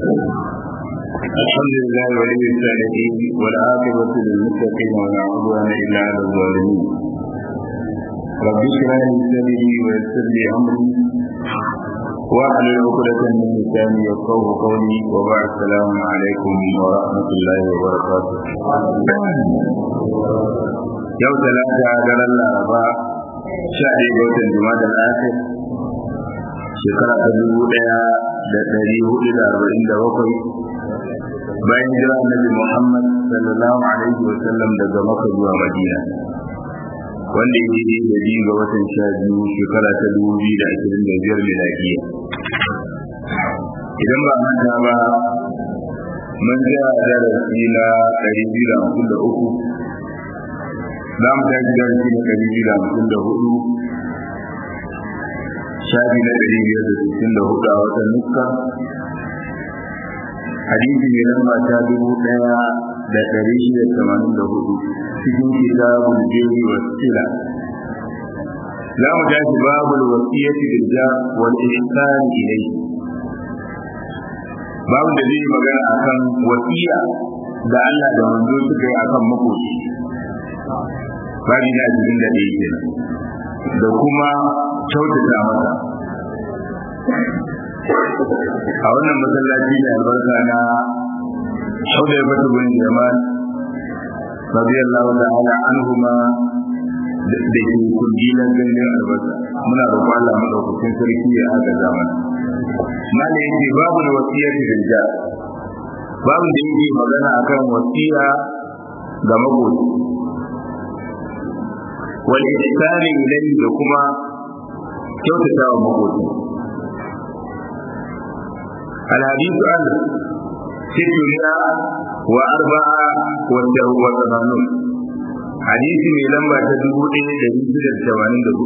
الحمد لله ولي الصالحين والعاقبة للمتقين ولا عدوان إلا على الظالمين رب اشرح لي صدري ويسر لي أمري واحلل عقدة من لساني يفقه قولي وبعد السلام عليكم ورحمة الله وبركاته يوم ثلاثة على الأربعاء شهر جوة الجماد الآخر shekara ta dubu ɗaya da ɗari hudu da arba'in da bakwai bayan jira annabi Muhammad sallallahu alaihi wa sallam daga Makka zuwa Madina wanda ya yi da biyu ga watan sha biyu shekara ta dubu biyu da ashirin da biyar miladiya idan ba manta ba mun tsaya a darasi na ɗari biyu da hamsin da uku za mu tashi darasi na ɗari biyu da hamsin da hudu shafi na ɗari biyar da sittin da hudu a watan nuska hadisi mai lamba ta dubu ɗaya da ɗari shida tamanin da hudu cikin kitabul jeri wa sila za mu tashi babul wasiyati bil jar wal ihsan ilayhi babu da zai magana akan wasiya da Allah da manzo suka yi akan makoci babu na cikin da ɗaya kenan da kuma kyautata masa a wannan masallaci ne albarka na Hudai Batu bin Jamal radiyallahu ta'ala anhuma da ke kujilan ganin albarka muna roƙon Allah madaukakin sarki ya haka zaman mala yake babu da wasiyar rijal babu da yake magana akan wasiya ga magoci wal ihsani ilayhi da kuma kyautata wa makoci الحديث عن ستمائة وأربعة وثمانون حديث من لما تدبو إيه دليل الثمانين دبو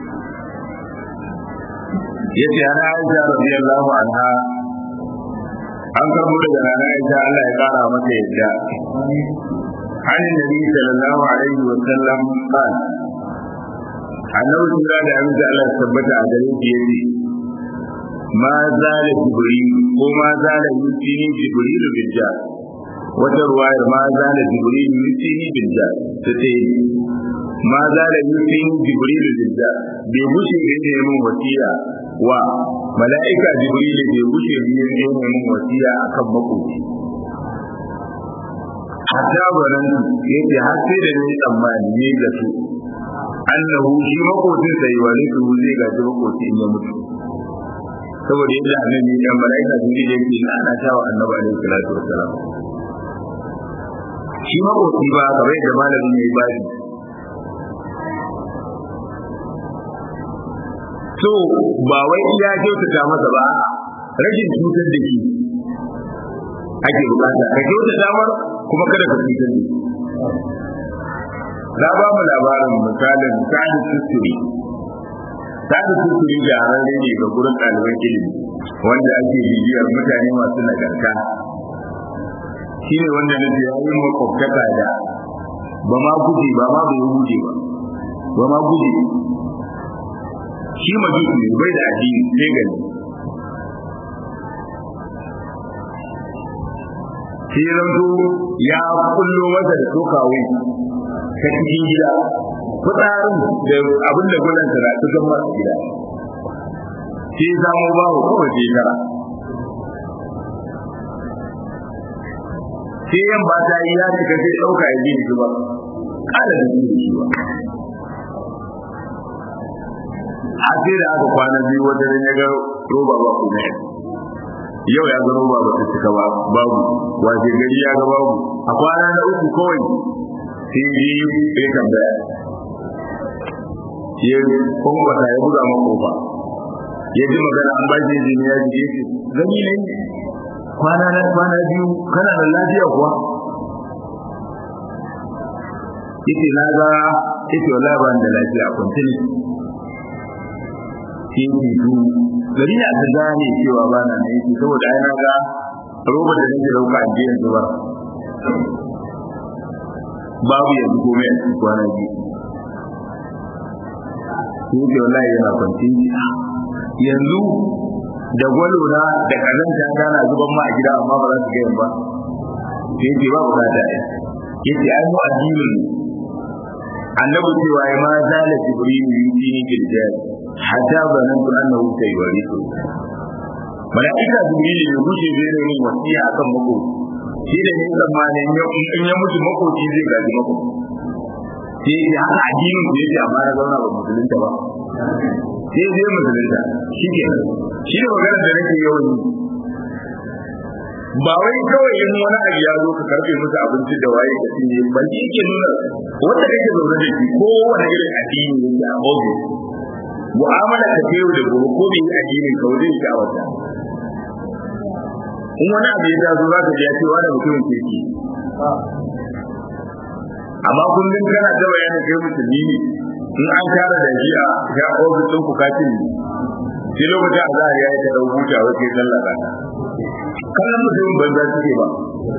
yace ana Aisha radiyallahu anha an karbo daga rana Aisha Allah ya kara mata yadda عن النبي صلى الله عليه وسلم قال annabi sura da amince Allah tabbata a gare shi yace ma zala jibril ko ma zala yutini jibril bil jar wata ruwayar ma zala jibril yutini bil jar tace ma zala yutini jibril bil jar bai bushe ne mun wasiya wa mala'ika jibril bai bushe ne mun wasiya akan makoci hatta baran yace har sai da ni tsammani ne da su annahu shi makocin sai wani su zai gaji makoci in ya mutu saboda yadda annabi ya malaika sun ji yake na ana tawa annabi alaihi salatu wassalam shi makoci ba kamar yadda malamin ya yi bani so ba wai iya kyautata masa ba rashin cutar da shi ake bukata ka kyautata mar kuma kada ka cutar da shi na ba mu labarin misalin sa'adu tuturi sa'adu tuturi jararre ne ga gurin ɗaliban ilimi wanda ake bibiyar mutane masu nagarta shi ne wanda na ya yi makwabtaka da ba ma guje ba ma bai guje ba ba ma guje shi majusi ne bai da addini sai gani sai zanto ya kullo masa da tokawai ta cikin gida fitsarin da abin da gudan sa su kan masu gida sai samu babu kawai sai tara sai yan ba ta yi ya cika sai ɗauka ya je shi ba ƙala da shi shi ba a sai da aka kwana biyu wata da ya ga roba ba kuma yau ya ga roba ba ta cika ba babu wace gari ya ga babu a kwana na uku kawai sai yi ya tambaya ya kwankwata ya buga makofa ya ji magana an bashi jini ya ji yake gani ne kwana na kwana biyu kana da lafiya kuwa yace na ga yace wala ba da lafiya kwanci ne yake tu gari na ta gane cewa ba na ne yake saboda ai na ga roba da nake dauka a jiyan zubar babu yanzu komai a cikin kwana biyu ko ke wallahi yana kwanci yanzu da gwalo na da kazanta tana zuban ma a gida amma ba za su ga ba sai ce ba bukata ya yace ai mu addinin annabi cewa ya ma zala jibril yutini bil jari hatta zanantu annahu sayawrisu malaika jibril ya gushe zai da yin wasiya akan mako shi da yin zamanin in ya mutu makoci zai gaji mako sai ya haka addinin da yake amma na zauna ba musulunta ba sai zai musulunta shi ke shi ne maganar da nake yawan yi ba wai kawai in wani abu ya zo ka karfe musu abinci da waye ka cinye ba shi ke nuna wanda kake zaune da shi ko wani irin addini yake a ofis mu'amala ka ce da gobe ko bai addinin ka wajen shi a wata in wani abu ya taso za ka ji ya ce wani mutumin kirki amma kullum kana ta bayanin kai musulmi ne in an kara da shi a ya ofis ɗin ku kacin ne sai lokacin a zahari ya yi ta ɗau huta wai kai sallah ka kallon mutumin banza suke ba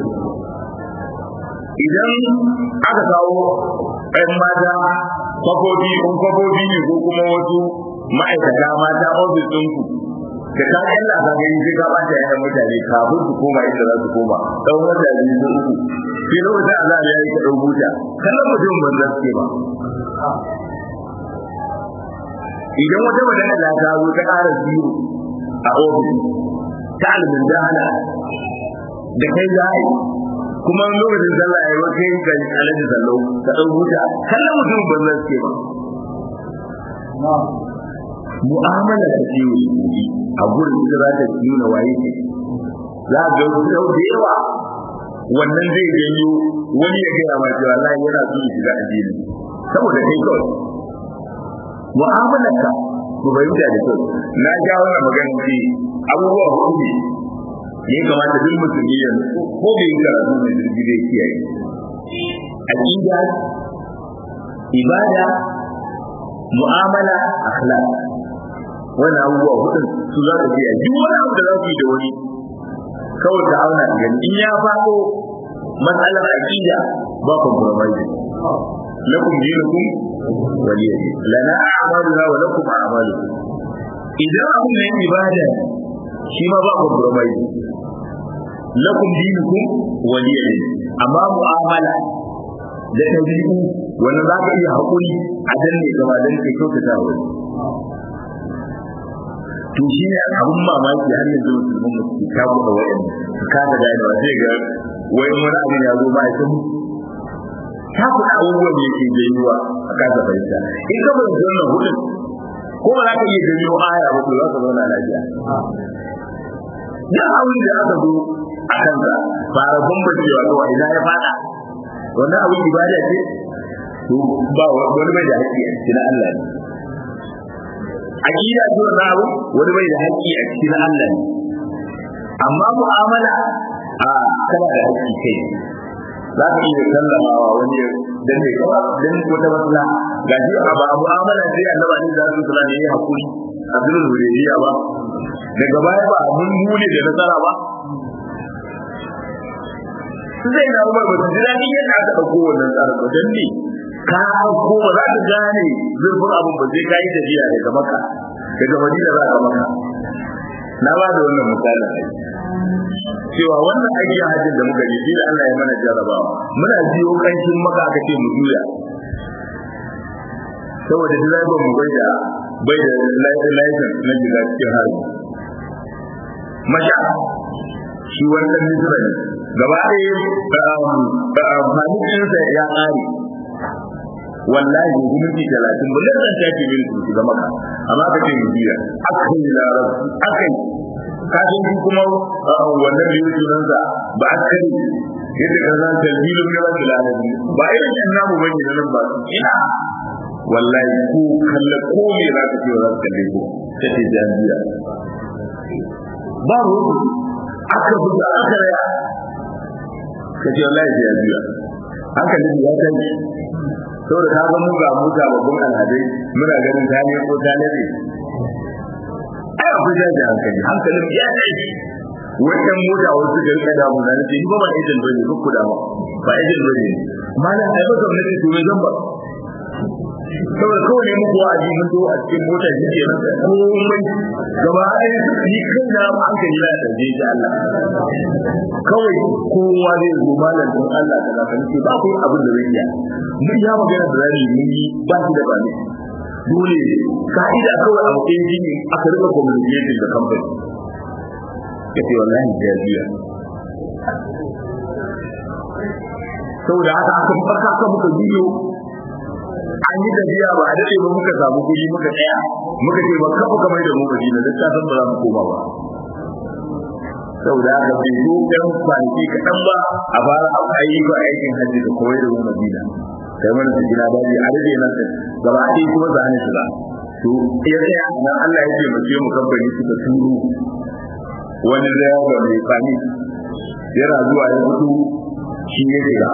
idan aka kawo ɗan mata kwafofi in kwafofi ne ko kuma wasu ma'aikata mata ofis ɗinku da ka kalla ka gani sai ka ɓata yayan mutane kafin su koma inda za su koma ɗan wanda biyu ko uku sai lokacin a zahari ya yi ta ɗau huta kallon mutumin banza suke ba idan wata magana da ta zo ta ƙara biyu a ofis ta alimin jahala da kai za a yi kuma lokacin sallah ya yi wata yin kan alaji sallau ta ɗan huta kallon mutum ban zan ce ba mu'amala ta ce wa shi a gurin ita za ta nuna waye ce za a ga sau da yawa wannan zai janyo wani ya gaya ma cewa Allah yana so ya shiga addini saboda kai kawai mu'amalarka ku fahimta da kyau na ja wannan magana ce abubuwa hudu ne ya kamata duk musulmi ya ko bai yi karatu mai zurfi zai kiyaye aqida ibada mu'amala akhlaq wannan abubuwa hudun su za ka kiyaye duk wani abu da za ku yi da wani kawai ka auna gani in ya faɗo matsalar aqida ba compromise lakum dinukum waliya lana a'maluna wa lakum a'malukum idan abun ne ibada shi ma ba compromise lakum dinukum waliya amma mu'amala da tabi'u wannan za ka iya haƙuri a danne gaba dan ka kyautata wani to shi ne abun mamaki har yanzu musulmin mu ta buɗe wayan su kada ganewa sai ga wai wani abin ya zo ba ya san ta kuɗa abubuwan da yake jayuwa a kasa fahimta in ka bai zanna hudun ko ba za ka iya janyo aya ba ko za ka zauna lafiya duk abin da aka zo a kansa fara bambancewa to ina ya fada wannan abin ibada ce to ba wani bai da haƙƙi a cikin Allah ne aqida ce wannan abu wani bai da haƙƙi a cikin Allah ne amma mu'amala a kana da haƙƙi kai za ka iya sallamawa wani dan ne kawai dan wata matsala ga shi a ba mu'amala sai annabi ne da su sallama yayi hakuri Abdul Hudaybiya ba daga baya ba mun mune da nasara ba su zai na umar ba su ji daɗin yadda aka ɗauko wannan tsarin ba don ne ka ko ba za ka gane zurfin abin ba sai ka yi tafiya daga maka daga madina za ka maka na ba da wannan misalin aiki cewa wannan aikin hajjin da muka yi shi da Allah ya mana jarabawa muna jiyo kanshin maka aka ce mu juya saboda direban mu bai da bai da license na shiga cikin harbi masha shi wannan misra ne gaba ɗaya fahimcinsa ya ƙare wallahi hukunci talatin ba zan tafi min su shiga maka amma ka ce mu juya aka yi larabci aka yi kafin shi kuma wannan da yake nan ba a kare yadda ka zan talbilu ne ba da ba irin yan namu bane da nan ba ina wallahi ko kalle ko me za ka ce za ka kalle ko kace jami'a ba ruwa aka buga aka raya kace wallahi jami'a hankalin ya tashi saboda ka ga mu ga mu ga babban alhadai muna ganin tane ko tane ne ai akwai jaji hankali hankalin ya tashi wannan mota wasu ga rika damu na nace ni ba ban agent bane ko ku da ba ba agent bane malam ai ba gwamnati to me zan ba saboda kawai ne muku wa'azi mun zo a cikin mota shi ke nan komai gaba ɗaya ni kai na hankali na ɗauke shi Allah kawai kowa zai zo malam don Allah ta zafi ce ba ku abin da zai iya mun ya magana da rani mun yi ba shi da bani dole ka'ida kawai a matsayin jini aka rika communication da kamfani ya ce wallahi ya biya saboda haka aka farka aka muka biyo an yi tafiya ba a daɗe ba muka samu kuɗi muka tsaya muka ce ba kafa kamar da mu Madina duk kasan ba za mu koma ba saboda haka bai zo ɗan kwanaki kaɗan ba a fara ayyuka aikin hajji da kawai da mu Madina sai mana su gina daji a rage nan gaba ɗaya kuma za ni shiga to ya tsaya nan Allah ya ce mace mu kamfani suka turo wani da yawa mai fani yana zuwa ya fito shi ne kira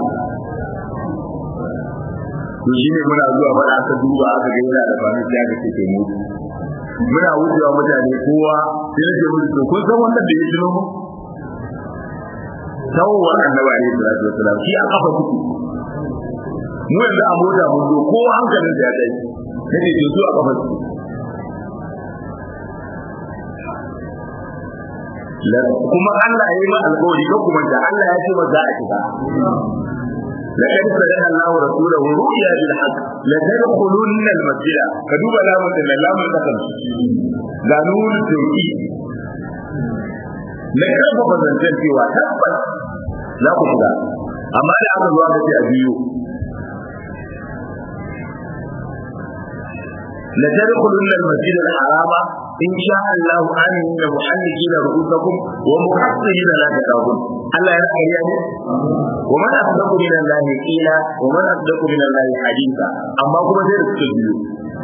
to shi ne muna zuwa mana aka duba aka ga yana da fami sai aka ce mu muna wucewa mutane kowa sai nake musu to kun san wannan da ya tuno mu tawon annabi alaihi salatu wasalam shi a kafa kuku mu yanzu a mota mun zo kowa hankalin da ya dai nake to su a kafa kuku kuma Allah ya yi ma alƙawari ko kuma da Allah ya ce ma za a shiga لقد صدق الله ورسوله رؤيا بالحق لتدخلن المسجد فدوب لام لام القسم قانون التوحيد na karfafa zancen cewa tabbas za ku shiga amma da aka zuwa kace a biyu la tadkhulun al-masjid al-harama in sha Allah amina muhallikina ru'usakum wa muhassirina la takabun Allah ya kariya ne wa man asdaqu min Allah qila wa man asdaqu min Allah haditha amma kuma sai da suka biyo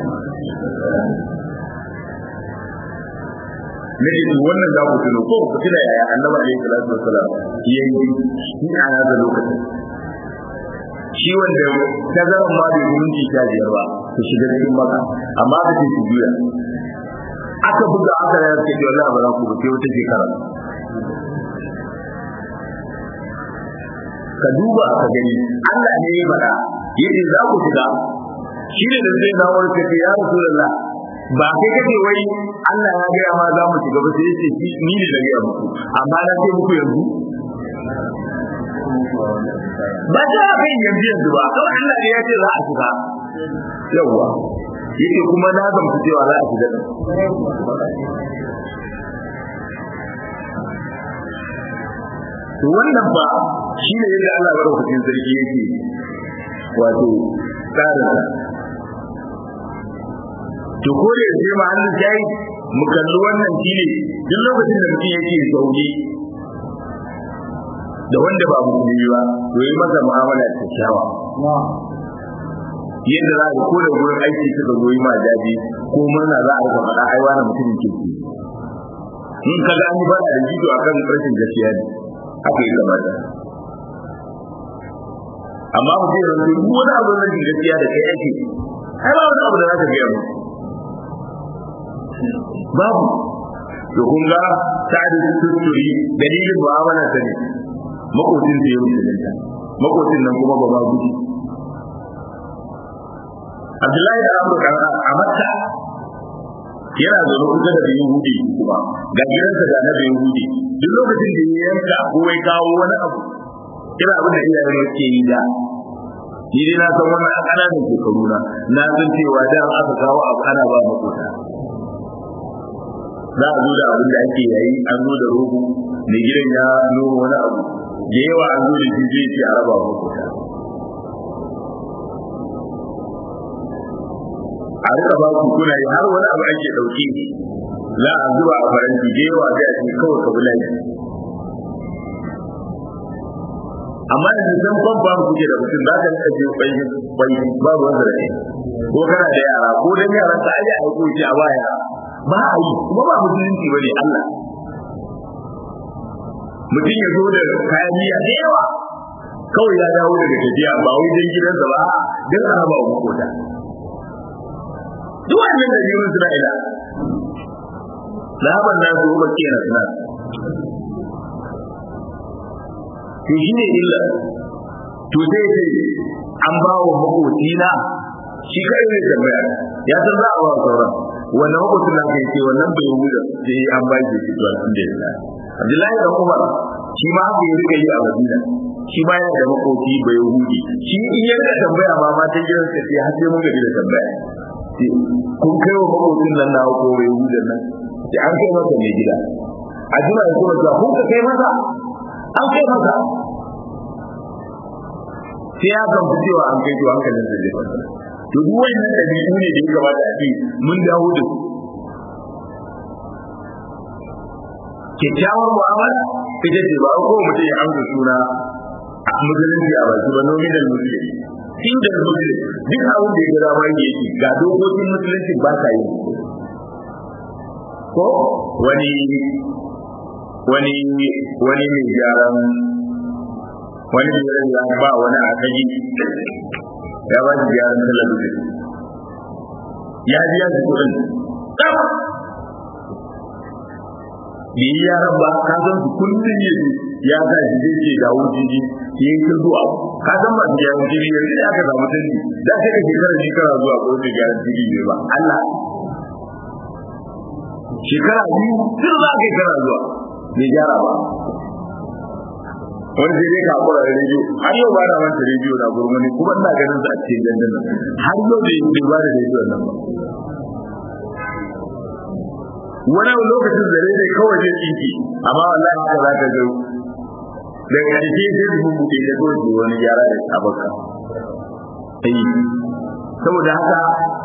ne ne wannan da ku tuno ko ku tuna yaya Annabi alaihi salatu wassalam yayi ni a da lokacin shi wanda tazaran ma bai minti sha biyar ba su shiga cikin maka amma ka ce su juya aka buga aka ya ce wallahi ba za ku ba sai wata shekara ka duba ka gani Allah ne ya faɗa yace za ku shiga shi ne da zai dawo ka ce ya rasulullah ba kai kace wai Allah ya ga ma za mu shiga ba sai yace ni ne da ga muku amma na ce muku yanzu ba ta kai yanzu yanzu ba kawai Allah ne ya ce za a shiga yawwa yake kuma na zamta cewa za a shiga to wannan ba shi ne yadda Allah barokacin sarki yake wato tsarin to ko da yace ma Allah sai mu kalli wannan shine duk lokacin da mutum yake zaune da wanda ba musulmi ba to yi masa mu'amala ta kyawa yadda za ka koda gurin aiki suka goyi ma jaji ko murna za a rika faɗa ai wani mutumin kirki in ka ga an yi faɗa da jido akan rashin gaskiya ne aka yi kamata amma mu ce yanzu duk wani abu na rashin gaskiya da kai ake ai ba wani abu da za ka gaya mu babu to kun ga sa'ad tuturi dalilin mu'amala ta ne makocin da ya musulunta makocin nan kuma ba ma gudu Abdullahi da Abu Bakar a Makka yana zaune kusa da Yahudi kuma ga gidansa da na Yahudi duk lokacin da ya yanka ko ya kawo wani abu kira abin da iyayen yake yi da ni dai na san wannan a ƙananan shekaru na na san cewa da aka kawo abu ana ba makota za a zo da abin da ake yayi an zo da rogo mai gidan ya noma wani abu da yawa an zo da shi zai ce a raba makota a rika ba ku kuna yi har wani abu ake dauke za a zuba a faranti da yawa sai a ce kawai ka bula amma da san ban ba ku ke da mutum za ka rika je kwai kwai ba ruwan da ne ko kana da yara ko dan yaran ka aje a ko ce a ba yara ba a yi kuma ba musulunci ba ne Allah mutum ya zo da kayan miya da yawa kawai ya dawo daga tafiya ba wai dan gidansa ba dan a raba wa makota duk wannan da yiwu Isra'ila laban na su ba ke na to shi ne illa to sai ce an ba wa makocina shi kai ne tambaya ya san za a ba sauran wannan makwacin na kai ce wannan bai huda sai an ba shi shi to alhamdulillah Abdullahi da Umar shi ma haka ya rika yi a Madina shi ma yana da makoki bai hudi shi in ya rika tambaya ma ma ta gidan sa sai har sai mun gaji da tambaya kun kai wa makokin nan na ko bai hudan nan sai an kai masa mai gida a jira ya kuma cewa kun ka kai masa an kai masa sai ya gamsu cewa an kai to hankalin sa zai fasa to duk wannan dabi'u ne da ya kamata a ce mun dawo da su kyakkyawar mu'amala ita ce ba ko mutum ya amsa suna a musulunci a baki ba nominal muslim single muslim duk abin da ya gada ma yake ga dokokin musulunci ba ka yi ko wani wani wani mai gyaran wani mai ya ba wani a kaji ya ba shi gyaran talabijin ya biya shi kuɗin da yi yaran ba ka san su kullum ya ya sa shi zai ce dawo jiji ya yi ta zuwa ka san ba su yawon jiri yanzu da aka samu canji da sai ka shekara shekara zuwa ko su gyara jiri ne ba Allah shekara biyu tun za ka yi kana zuwa bai gyara ba wani sai dai ka hakura da rediyo har yau ba na manta rediyo na gurmani kuma ina ganin sa a cikin dandan har yau bai ba da rediyo nan ba wani lokacin da ne kawai zai tsinki amma wallahi haka za ka ga da ƙarshe sai su buɗe da kawai su wani gyara da sabaka ai saboda haka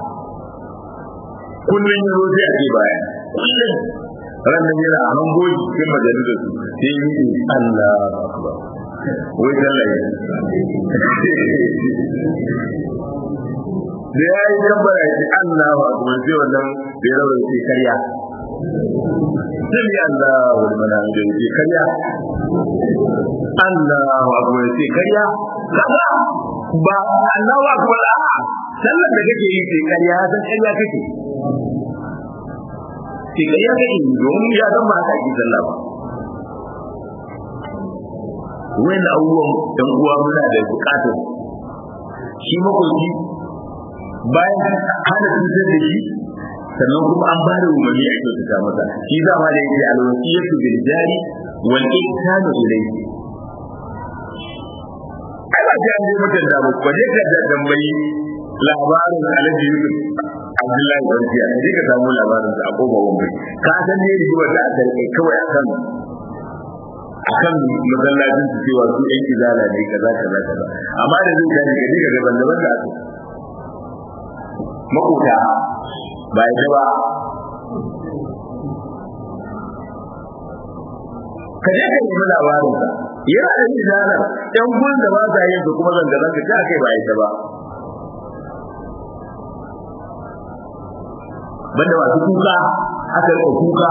kullum ya zo sai a ce baya kullum ranar yana a hango cikin majalisar su sai yi yi Allah akbar wai tallaye da ya yi tabbara ya ce Allah akbar sai wannan da ya rawar sai karya Sami Allah wani mana da yake karya. Allah wa kuma yake karya. Kaga ba Allah wa kuma a sallar da kake yi sai karya san karya kake. Sai karya kake domin ya san ba haka ake sallah ba. Wani abubuwan ɗan uwa muna da buƙatar shi makoki bayan hana cutar da shi sannan kuma an bada umarni a kyautata masa shi za ma da yake alwasiyatu bil jari wal ihsanu ilayhi ai ba sai an je mutan da ba ko je ka da tambayi labarin Alhaji Yusuf Abdullahi Barkiya ne ka samu labarin sa a koba wambai ka san ne rigimar da aka rike kawai akan akan masallacin su cewa su ɗan izala ne kaza kaza kaza amma da zai gani gani ga daban daban da aka makota ba ya ba ka je ka nemi labarin sa yana da izanar yan gurin da ba sa yin su kuma zanga zanga ta kai ba ya ba banda masu kuka aka rika kuka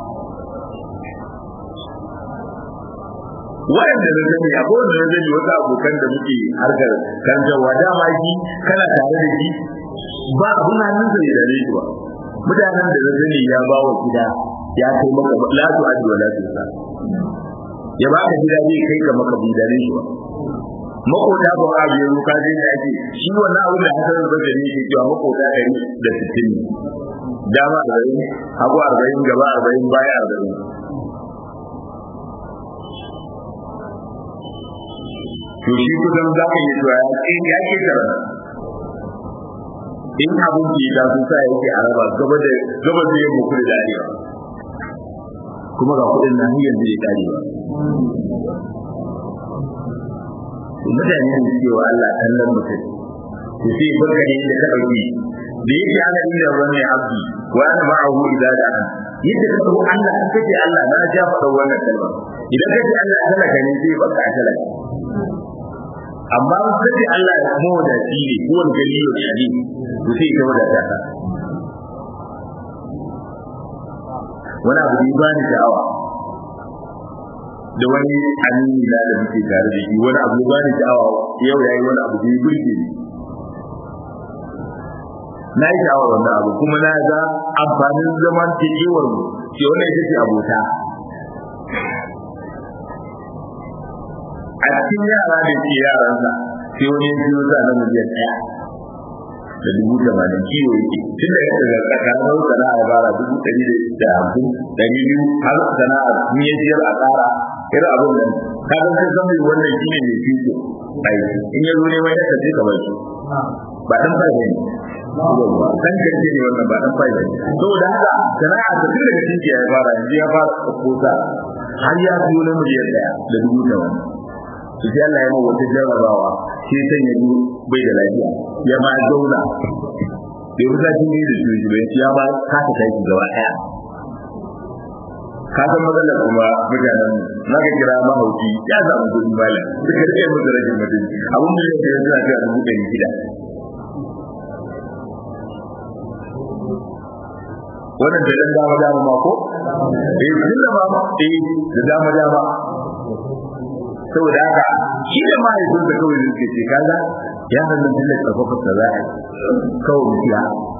wayanda na sani a kowane na sani wasu abokan da muke harkar kanjarwa dama shi kana tare da shi ba abun hannun sa ne da ne ba mutanen da na sani ya ba wa gida ya kai maka la tu adi wala tu sa ya ba ka gida zai kai ka maka bi da ne shi ba makota ba a biyo ka je da ake shi wannan abu da hasan da gani ke cewa makota ɗari da sittin ne dama arba'in hagu arba'in gaba arba'in baya arba'in to shi kusan za ka yi cewa ya ke tara in abin ke da sun sa yake a raba gaba da gaba da yin muku da arewa kuma ga kudin nan har yanzu ya kare ba mutane ne cewa Allah kallon mutum to sai barka ne da ka dauki da yake ana inda wani abdi wa ana ma'ahu idza da'a yadda ka dauko Allah an kace Allah na ja faɗa wannan kalma idan kace Allah talaka ne sai baka talaka amma kace Allah ya mu da shi ne ko wani gari ne shi to sai ka wadata ka wani abu da ba ni sha'awa da wani amini na da muke tare da shi wani abu ba ni sha'awa yau yayi wani abu da ya burge ni na yi sha'awar wannan abu kuma na ga amfanin zaman tekewar mu ke wannan ita ce abota a cikin yara da ke yaransa sai wani ya biyo sa na miliyan ɗaya da dubu tamanin kiwo yake tun da yadda ga tsakanin sana'a bara dubu ɗari da hamsin ɗari biyu har sana'a sun yi siyar a tsara irin abin nan ka ga sai san wannan shi ne mai fiko ai in ya zo neman yadda sai ka bar shi ba dan fa'ida ne kan karshe ne wannan ba dan fa'ida ne saboda haka sana'a ta tun daga cikin ya fara yanzu ya fara kosa har ya biyo na miliyan ɗaya da dubu tamanin su sai Allah ya ma wata jarrabawa sai san ya ji bai da lafiya ya ma zauna bai wuta cin da su shi bai ya ma kasa kai gaba ɗaya ka san matsalar kuma mutanen na ka kira mahauci ya samu kudi malam suka rike musu rashin mutunci abun da yake yanzu a cewa dubu ɗari shida wannan da dan dama dama ma ko eh tun da ma eh da dama dama saboda haka shi da mahaifin da kawai da suke ce kaga ya hannun tun da karfafa ta za a kawai mu siya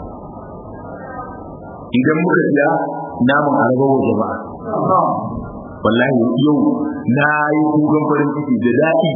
idan muka siya namun arabawa jama'a wallahi yau na yi kukan farin ciki da daɗi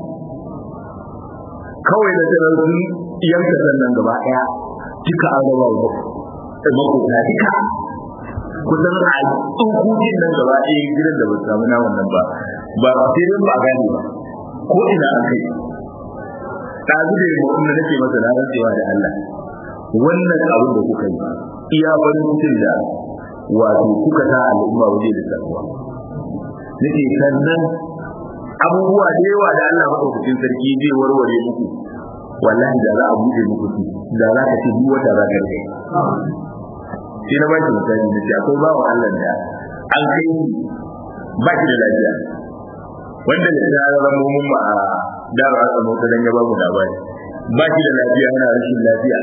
kawai da sanar sun yanka sannan gaba ɗaya duka arabawa makota duka kusan a tsokokin nan gaba ɗaya gidan da ba su samu naman nan ba ba sai dai ba gane ba ko ina an kai ɗazu da yamma kuma nake masa na rantsewa da Allah wannan abin da kuka yi iya farin cikin da wato kuka sa al'umma waje da samuwa nake sannan abubuwa da yawa da Allah maɗaukakin sarki zai warware muku wallahi da za a buɗe muku su da za ka ce duk wata za ka kai sai na baki misali na ce akwai bawa Allah da an kai ba shi da lafiya wanda da ya zama mun ma a dara aka mota dan ya babu labari ba shi da lafiya yana rashin lafiya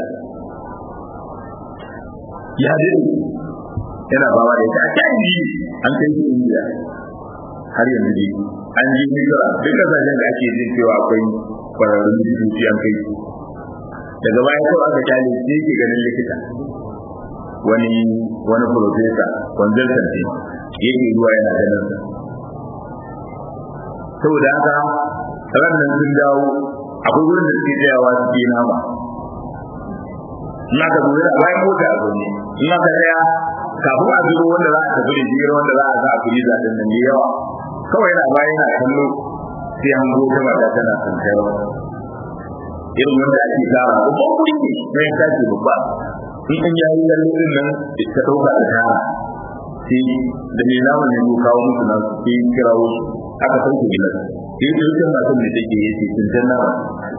ya dai yana bawa da ita a can ji an kai shi indiya har yanzu dai an ji misra duk kasashen da ake jin cewa akwai kwararrun likitoci an kai su daga baya kawai aka kyale sai yake ganin likita wani wani profesa consultant ne yake zuwa yana ganin sa saboda haka ranar sun dawo akwai wurin da suke tsayawa su ke nama ina ka zo da bayan mota a zaune ina ka tsaya kafin a zubo wanda za a tafi da jira wanda za a sa a kuli zaɗin nan da yawa kawai yana bayan yana kallo sai an go ta mata tana kankara irin wanda ake tara babban kuɗi ne na yin tashi babba in an yayi lalle din nan ta ɗauka da tara sai da mai naman ne kawo musu nan sai kirawo su aka sauke gilas sai da wucin matan da take yace tuntan nawa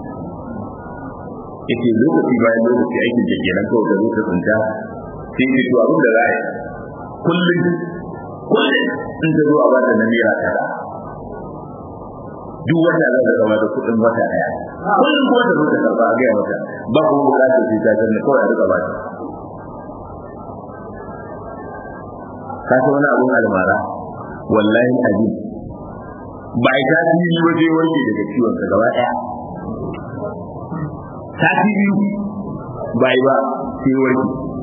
yace lokaci bayan lokaci aikin da kenan kawai da zuwa tunta sai ce to abin da za a yi kullum kullum in ta zo a ba da naira tara duk wanda za ta gaba da kuɗin wata ɗaya kullum ko ta zo ta karɓa a gaya mata ba kuma buƙatar sai ta canza kawai a riƙa ba ta ka san wani abun almara wallahi azim ba a tasiri waje warke daga ciwon ka gaba daya tasiri ba ba sai warke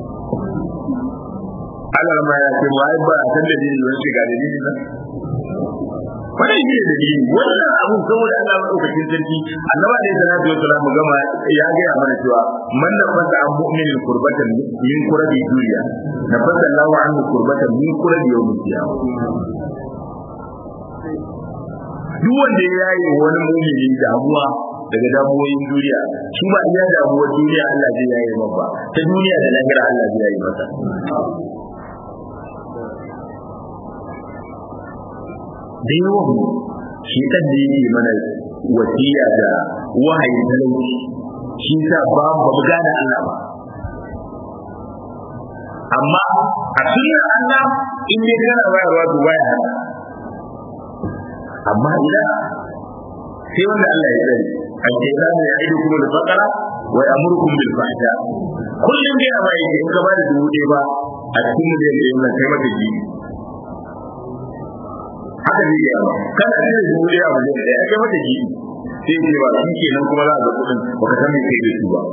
Allah ma ya ce wai ba san da dalili wani shiga dalili ba wannan shi ne dalili wannan abun saboda Allah madaukakin sarki annaba da salatu wassalam gama ya ga mana cewa man da fata an mu'minin kurbatan min kurabi duniya na fata Allahu anhu kurbatan min kurabi yawmil qiyamah duk wanda ya yaye wani mumini damuwa daga damuwoyin duniya shi ba iya damuwar duniya Allah zai yaye masa ta duniya da lahira Allah zai yaye masa da yawan shi kan da yake mana wasiya da wahayi talauci shi sa ba mu gane Allah ba amma a cikin Allah in dai kana bayarwa to baya hana amma idan sai wanda Allah ya tsare al-shaytanu ya'idukum al-faqra wa ya'murukum bil fahsha kullum dai amma yake in ka ba da dubu ɗaya ba a cikin da yake yin kai maka ji haka ne ya ba kana da dubu ɗaya a wajen da kai maka ji sai ce ba shi kenan kuma za a ga kuɗin baka san me kai da su ba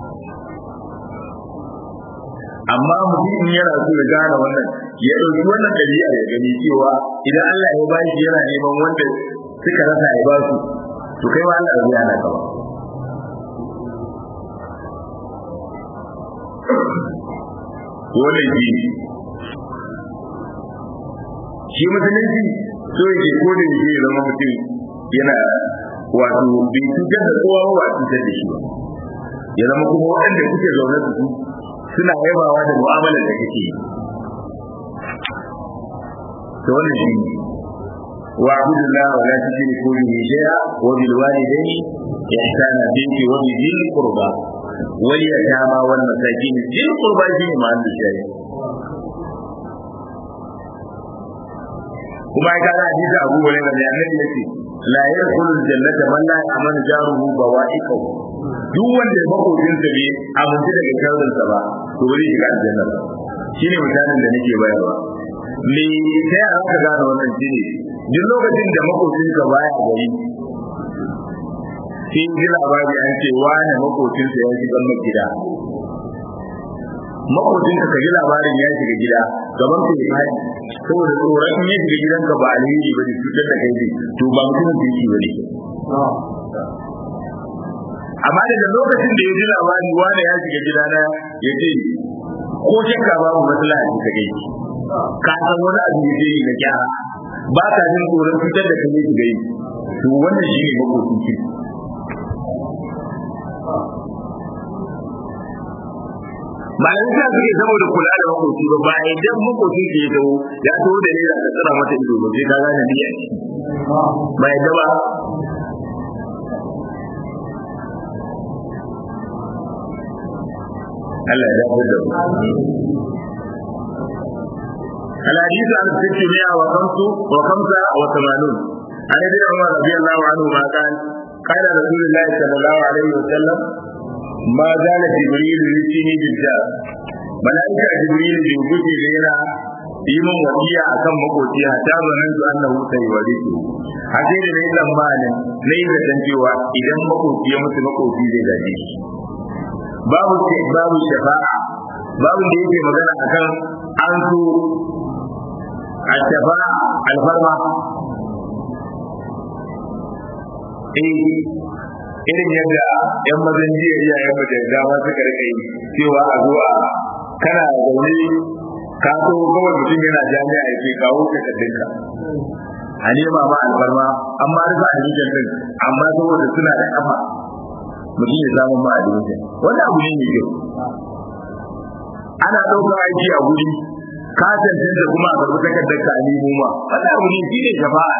amma mutum yana so ya gane wannan ya ɗauki wannan ɗabi'a ya gani cewa idan Allah ya bashi yana neman wanda suka rasa ya ba su to kai ma Allah zai hana ka ba wannan shi ne shi musulunci so yake ko da yake zama mutum yana wato bai cutar da kowa ba cutar da shi ba ya zama kuma waɗanda kuke zaune da su suna yabawa da mu'amalar da kake yi to wannan shi ne wa abudullah wa la tushriku bihi shay'a wa bil walidayni ihsana bihi wa bi dhil qurba wal yatama wal masakin dhil qurba shi ne ma'an da shi kuma ya kana hadisi Abu Hurairah da Annabi yace la yadkhulu jannata man la ya'manu jaruhu bawa'iqahu duk wanda makocinsa bai amince daga sharrinsa ba to wani shiga aljanna ba shine misalin da nake bayarwa me sai aka gane wannan shine duk lokacin da makocinka baya gari sai ji labari an ce wani makocinsa ya shiga gida makocinka ka ji labarin ya shiga gida gaban ka ya haɗi saboda tsoron in ya shiga gidanka ba alheri ba ne cutar da kai to ba mutumin da yake ba ne amma daga lokacin da ya ji labari wani ya shiga gidana ya ce ko shakka babu matsala a cikin kai ka san wani abu ya je ga gyara ba ka jin tsoron fitar da kai shiga yi to wannan shi ne makokin ki malamin sa suke saboda kula da makoci ba ba idan makocin ke ya ya taho da ne da tsara mata ido ba sai ka gane biya ba yadda ba Allah ya dawo da mu الحديث عن الستمائة وخمس وخمسة وثمانون عن ابن عمر رضي الله عنهما قال قال رسول الله صلى الله عليه وسلم ما زال جبريل يأتيني بالجار ملائكة جبريل بيوجد لنا yimin wasiya akan makoci hatta zanen su annahu sai walisu hace da ne tsammanin na yi zaton cewa idan makoci ya mutu makoci zai gaje shi babu babu shafa'a babu da yake magana akan an so a shafa'a alfarma eh irin yadda yan mazan jiya iyayen mu da dama suka rika yi cewa a zo a kana zaune ka so kawai mutum yana jami'a ya ce kawo ka kaddinka a nema ma alfarma amma rufe a jikin din amma saboda suna da kafa mutum ya samu ma a jikin wani abu ne mai kyau ana ɗaukar aiki a guri ka cancanta kuma a karɓi takardar ka a nemo ma wani abu ne shi ne shafa'a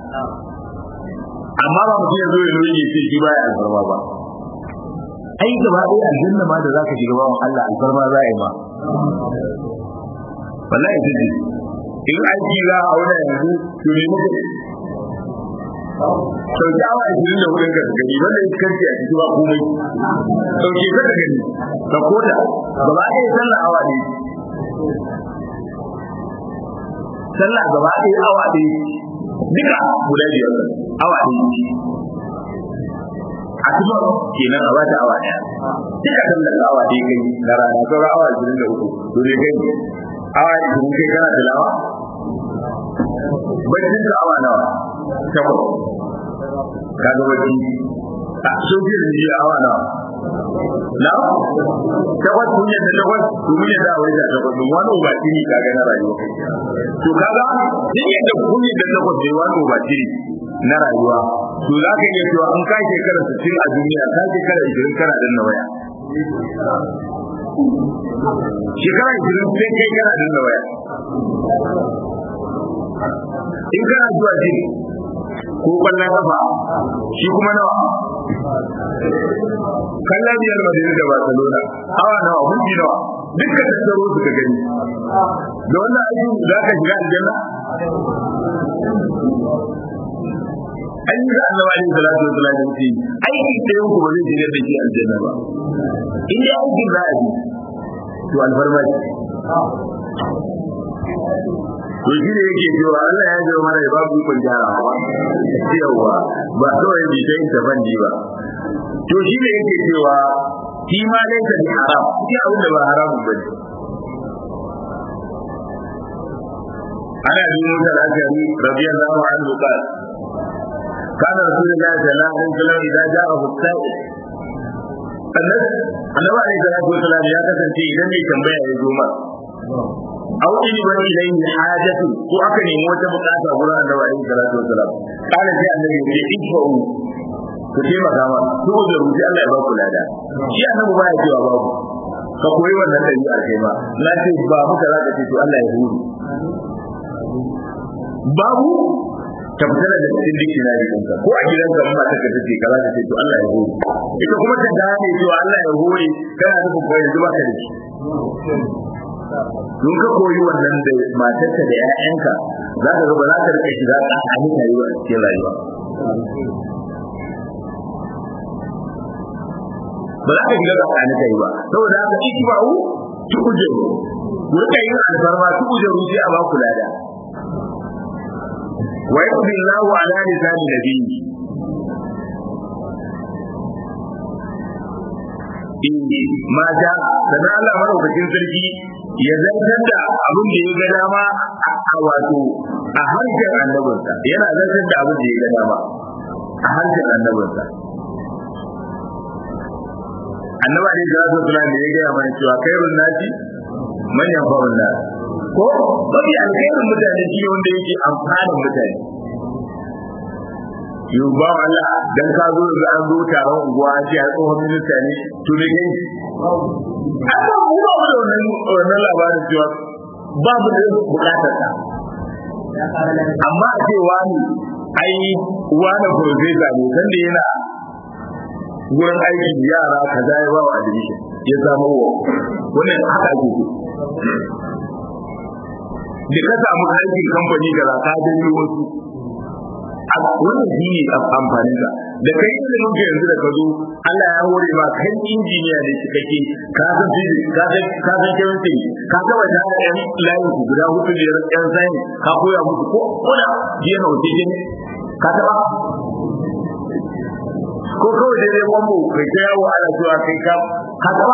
amma ba mutum ya zo ya nuna ya ce shi baya alfarma ba ai gaba ɗaya aljanna ma da zaka shiga bawan Allah alfarma za a yi ma wallahi ita ce in aiki za a aure yanzu to ne muka sauki awa ashirin da hudun ka gani wanda ya karfi a ciki ba komai sauke ka da gani ka koda gaba ɗaya sallah awa ne sallah gaba ɗaya awa ɗaya duka guda biyar awa ɗaya a cikin kenan a bata awa ɗaya duka sallar awa ɗaya kai na rana sauran awa ashirin da uku to ne kai awa ashirin kai kana tilawa baccin ka awa nawa takwas ka ga bacci a soke da jiya awa nawa na takwas kun yadda takwas to mun yadda a wajen takwas mun wani ubaci ne ka ga na rayuwa to kaga din yadda kun yadda takwas ne wani ubaci ne na rayuwa to za ka iya cewa an kai shekara 60 a duniya ka shekara 20 kana danna waya shekara 20 sai kai kana danna waya in kana zuwa jin ko kwallon kafa shi kuma nawa kallon biyar madina da barcelona awa nawa hunji nawa dukkan tattaro su ka gani da wannan aikin za ka shiga aljanna an yi ga annabi alaihi salatu wa salam ce aiki ɗayan ku ba zai shiga da shi aljanna ba in dai aikin za a yi to alfarma ce to shi ne yake cewa Allah ya ji mana ya babu ikon gyarawa yawa ba kawai bi ta yin tafanni ba to shi ne yake cewa shi ma laisa bi haram shi abin da ba haramu ba ne ana bi musa al-ashari radiyallahu anhu qala كان رسول الله صلى الله عليه وسلم إذا جاءه السائل annabi alaihi salatu wasalam ya kasance idan mai tambaya ya zo ma aw in ba ilayhi hajatu ko aka nemi wata bukata gurin annabi alaihi salatu wasalam kana sai annabi ya ce ifa'u ku taimaka ma su da rubuci Allah ya ba ku lada shi annabi ba ya cewa babu ka koyi wannan dabi'a kai ma na ce ba muka za ka ce to Allah ya huru babu ta fita daga cikin dictionary ɗinka ko a gidan ka ba ta ka ce kaza ta ce to Allah ya hore ita kuma ta gane cewa Allah ya hore kana nufin ko yanzu ba ka da shi Don ka koyi wannan da matarka da 'ya'yanka za ka ga ba za ka rika shiga tsakanin rayuwa a cikin rayuwa ba za ka shiga tsakanin kai ba saboda haka ikba'u tukujeru ku rika yin alfarma tukujeru sai a ba ku lada wa yaqdi Allahu ala lisani nabiyyi ma ja sannan Allah madaukakin sarki ya zartar da abin da ya ga dama a wato a harshen annabinsa yana zartar da abin da ya ga dama a harshen annabinsa annaba ne da zai tura ne ya gaya mana cewa kairun nasi manyan fa'un nas ko mafi alkhairin mutane shi wanda yake amfanin mutane yau ba Allah dan ka zo da an zo taron unguwa an ce a tsohon minista ne to ne kai amma mu ba mu da wannan wannan labarin cewa babu da bukatar ta amma a ce wani ai wani profesa ne sanda yana wurin aikin yara kaza ya ba wa admission ya samu wa wannan haka ake so da ka samu aikin kamfani kaza ka janyo wasu wannan shi ne amfanin ka da kai ilimin ka yanzu da ka zo Allah ya hore ma kai injiniya ne cikakke ka san physics ka san ka san chemistry ka ga wata yan layin ku guda hudu da yan science ka koya musu ko kuna jiya na wuce ne ka taba ko kawai dai dai wambo kai ta yawo ana cewa kai ka ka taba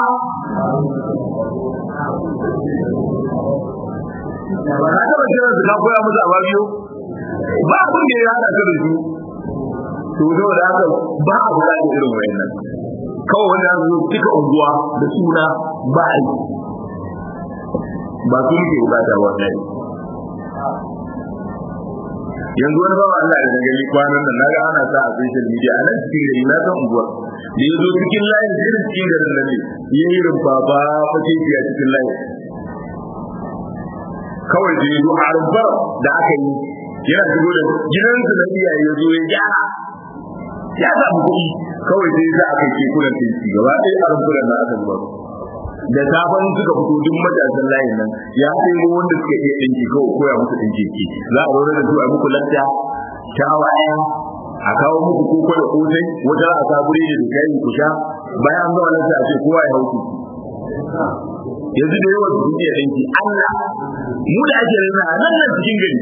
ba ka taba kiran su ka koya musu a biyo ba abin da ya hada ka da su to zo da haka ba a buƙatar irin wayannan kawai wanda za su cika unguwa da suna ba a yi ba su muke bukata wannan yanzu wani bawa Allah da gani kwanan nan naga ana sa a social media a nan cikin gari na san unguwar da ya zo cikin layin irin cikin garin nan ne ya yi rumfa ba fashe a cikin layin kawai da ya zo a rumfar da aka yi yana shigo da gidansu na iyaye ya zo ya gyara ya samu kuɗi kawai sai za a kai kekunan tinki gaba ɗaya a rumfunan na aka zuba da safan suka fito duk matasan layin nan ya sai wanda suka iya ɗinki kawai koya musu ɗinki ki za a zaune da su a muku lacca shawa ɗaya a kawo muku koko da kosai wata a sa buredi da kayan ku sha bayan an zama lacca a ce kowa ya hauki yanzu da yawan su iya ɗinki Allah mu da ake rana a nan nan cikin gari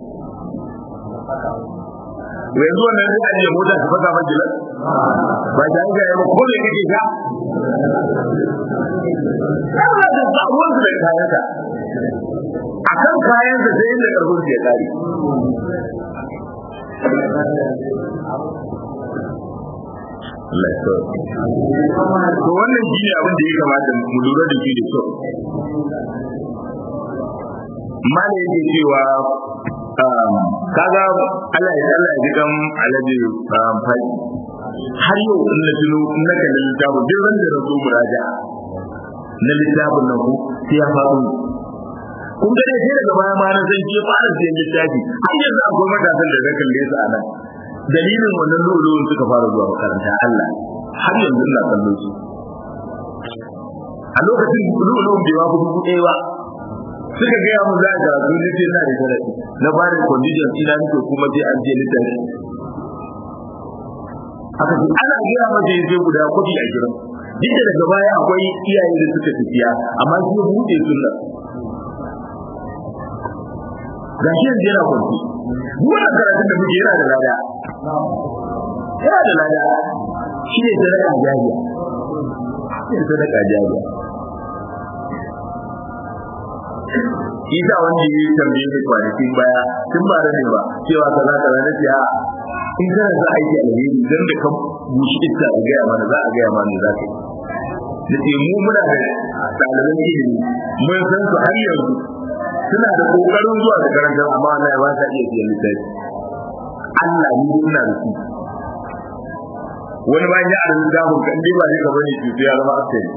yanzu wannan zai ajiye mota su fasa majalar ba ta hanga ya ba ko me kake sha Allah da ba ruwan su da kayansa a kan kayansa sai inda karfin su ya kare Allah ya to wannan shi ne abin da ya kamata mu lura da shi da kyau mala yake cewa kaga Allah ya Allah ya jikan alaji fadi har yau in na tuno in na kalli littafin duk ran da na zo muraja na littafin nan ku sai ya faɗo kun ga dai sai daga baya ma na san ke fara siyan littafi har yanzu akwai matasan da na kalle su a nan dalilin wannan lulun suka fara zuwa makaranta Allah har yanzu ina kallo su a lokacin lulun bai wa dubu ɗaya ba suka gaya mu za a karatu ne ce na da sharaɗi na ba da condition ina nake kuma je an je littafi aka ce ana gaya masa ya je guda kuɗi a gidan duk da daga baya akwai iyaye da suka tafiya amma shi buɗe sunna ga shi yanzu yana kwanci wannan karatun da muke yana da lada yana da lada shi ne sadaka jariya shi ne sadaka jariya shi sa wanda ya yi tambaye ni kwanakin baya tun ba da ne ba cewa kaza kaza na ce a in kana za a yi alheri dan da ka bushi iska a gaya mana za a gaya mana za ka yi da ke mu muna da ɗaliban ilimi mun san su har yanzu suna da ƙoƙarin zuwa da karantar amma Allah ya ba ta iya siyan littafi Allah ni ina da su wani bayan ya arin littafin kan dai ba ne ka bane shi ya zama asali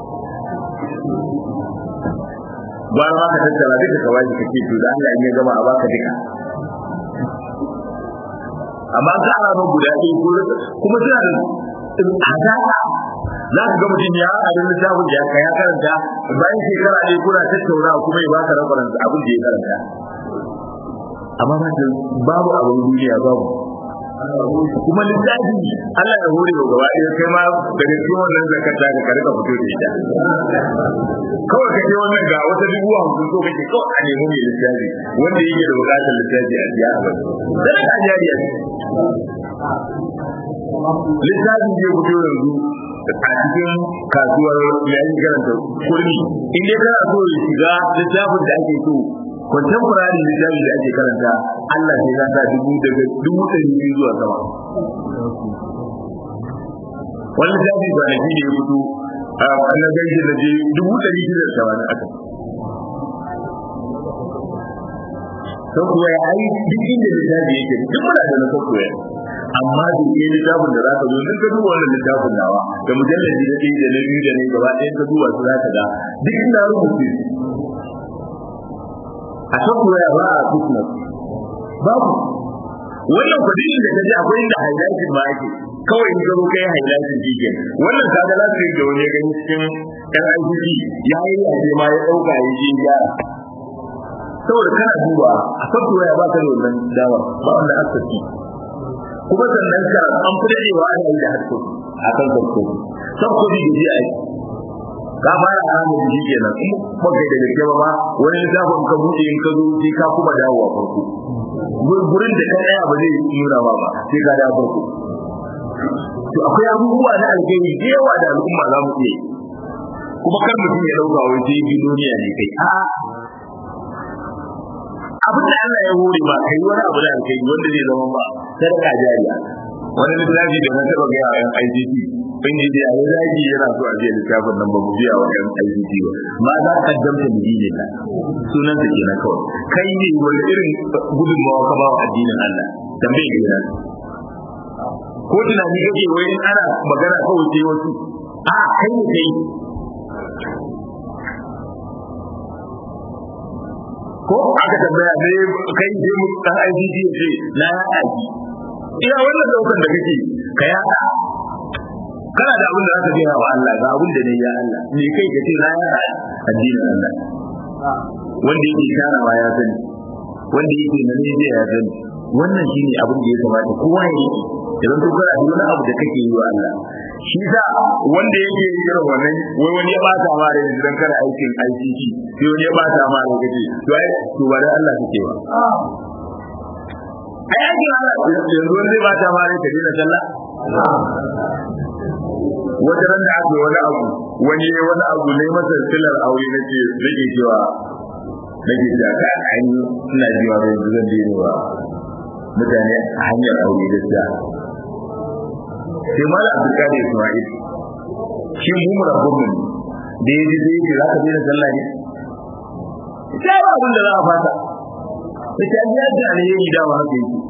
ba ma ka tattara duka ka bashi kake to da Allah in ya gama a baka duka amma ka ana ba guda ɗaya ko kuma suna da hadaka za ka ga mutum ya haɗa da littafin da ya ya karanta bayan shekara ɗaya kuna tattaunawa kuma ya baka rakwaran abin da ya karanta amma ba ta babu abin duniya babu kuma littafi Allah ya hore wa gaba ɗaya kai ma daga cikin wannan zakata ka ka rika fito da ita kawai ka ce wannan ga wata dubu hamsin so kake kawai a nemi mai littafi wanda yake da buƙatar littafi a biya a bai sai ka jariya littafin zai fito yanzu a cikin kasuwar yayin karanta kurmi in dai kana so ya shiga littafin da ake so contemporary littafi da ake karanta Allah sai ya sa dubu daga dubu ɗari biyu zuwa sama wani littafi ba na shi ne ya fito a na gaishe da je dubu ɗari shida da tamanin aka sun kuwa ya ai duk inda littafi yake duk muna da na sun kuwa amma da ke littafin da za ka zo in ka duba wannan littafin nawa da mujallaji da ɗaya da na biyu da na gaba ɗaya ka duba su za ka ga duk ina rubuce a software ba a fitness babu wannan kudin da kaje akwai inda highlighting ma yake kawai in ka zo kai highlighting jike wannan kaga za su yi da wani gani cikin ɗan ICT ya yi yaje ma ya ɗauka ya je gyara saboda kana duba a software ba ka da wannan dawa ba wannan asasi kuma sannan ka an fi daɗewa ana yi da harko a kan software software da ji aiki ka fara haramun da shi kenan in ba kai da gaske ba wani littafin ka buɗe in ka zo sai ka kuma dawowa farko gurin da ka tsaya ba zai nuna ba ba sai ka dawo farko to akwai abubuwa na alheri da yawa da al'umma za mu iya kuma kar mutum ya dauka wai sai bi duniya ne kai a abin da Allah ya hore ba kai wani abu da alheri wanda zai zama ba sadaka jariya wani littafi da na taɓa gaya a yan ICT bin yi da yayi zagi yana so a biya littafin nan ba mu biya wa yan ICT ba ma za ka damta mu ne ka sunan ta kenan kawai kai ne wani irin gudunmawa ka ba wa addinin Allah tambaye ki na ko tunani kake wai in ana magana kawai sai wasu a kai ne kai ko aka tambaya ne kai je mu dan ICT ce na ya aiki ina wannan daukan da kake ka yada kana da abin da zaka gaya wa Allah ga abin da ne ya Allah me kai ka ce na yada addinin Allah wanda yake karawa ya sani wanda yake na ne ya sani wannan shine abin da ya kamata kowa ya yi idan to kana da wani abu da kake yi wa Allah shi sa wanda yake irin wannan wai wani ya bata ma da idan kana aikin ICT sai wani ya bata ma da kace to ai to ba da Allah kake ba ai aikin Allah yanzu wanda ya bata ma da kace na sallah wata ran da aka wani abu wani ya wani abu ne masa silar aure nake nake cewa nake cewa ka an ina jiwa da yanzu zan dena wa mutane a hanyar aure gaskiya sai mala abdulkadir ismail shi mu rabbun mu da yaji zai ce za ka daina sallah ne sai ba abin da za a fata ita an yi da alheri da ba haka yake